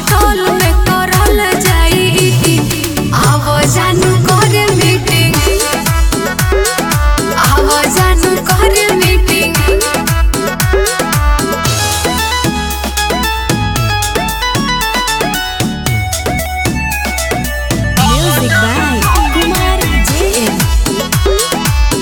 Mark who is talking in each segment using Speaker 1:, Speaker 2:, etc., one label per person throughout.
Speaker 1: Hotel में करल जाई आव जानू करे मीटिंग आव जानू करे meeting
Speaker 2: Music by Kumar JM.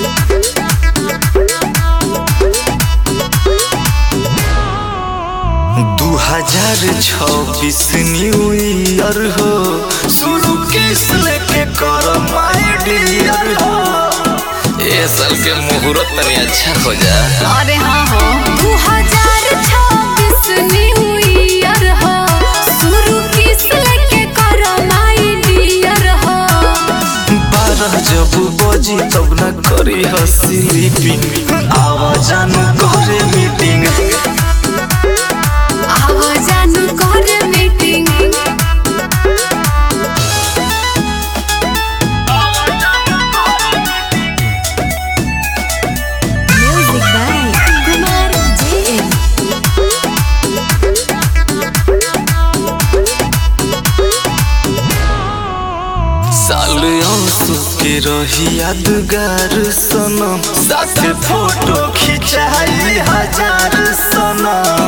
Speaker 3: दू हजार छब्बीस न्यू ईयर हो शुरू किस लेके कर माय डियर हो ये साल के मुहूर्त तनी अच्छा हो जा
Speaker 1: अरे हाँ हो दू हजार छब्बीस न्यू ईयर हो शुरू किस लेके करो माई डियर हो
Speaker 3: बारह जब बजी तब न करी हसी लिपिंग आवाजान करे मीटिंग
Speaker 1: आव जानू करे meeting
Speaker 2: Music by Kumar JM.
Speaker 3: साल आंसू के रही यादगार सनम साथ फोटो खिंचाई हजार सनम